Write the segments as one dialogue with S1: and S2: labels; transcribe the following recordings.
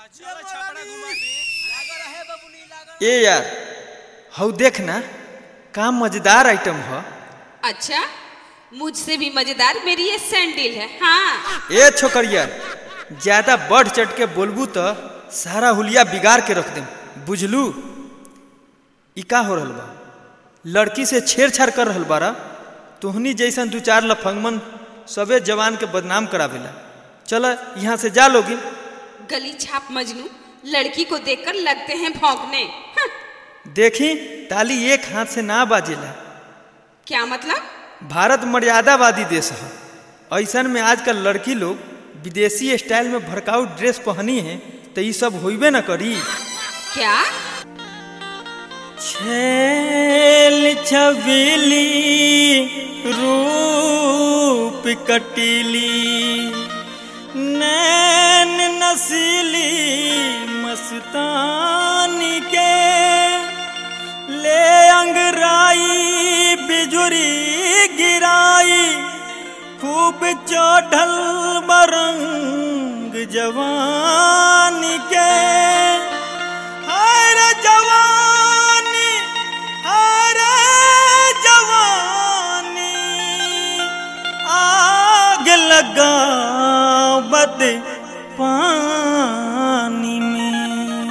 S1: ए यार हऊ देख ना का मजेदार आइटम ह
S2: अच्छा मुझसे भी मजेदार मेरी ये सैंडल है हाँ
S1: ए छोकरिया ज्यादा बढ़ चढ़ के बोलबू तो सारा हुलिया बिगाड़ के रख देम बुझलू ई का हो रहल बा लड़की से छेड़छाड़ कर रहल बारा तोहनी जैसन दू चार लफंगमन सबे जवान के बदनाम करावेला चल यहाँ से जा लोगी
S2: गली छाप मजनू लड़की को देखकर लगते हैं भौंकने हाँ,
S1: देखी ताली एक हाथ से ना बाजेला
S2: क्या मतलब
S1: भारत मर्यादावादी देश है ऐसन में आजकल लड़की लोग विदेशी स्टाइल में भड़काऊ ड्रेस पहनी है तो ये सब होइबे न करी
S2: क्या
S1: छेल छबीली रूप कटीली नैन नसीली मस्तानी के ले अंगराई बिजुरी गिराई खूब चढ़ल बरंग जवानी के हर जवानी हर जवानी आग लगावत पानी में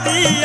S1: बॉडी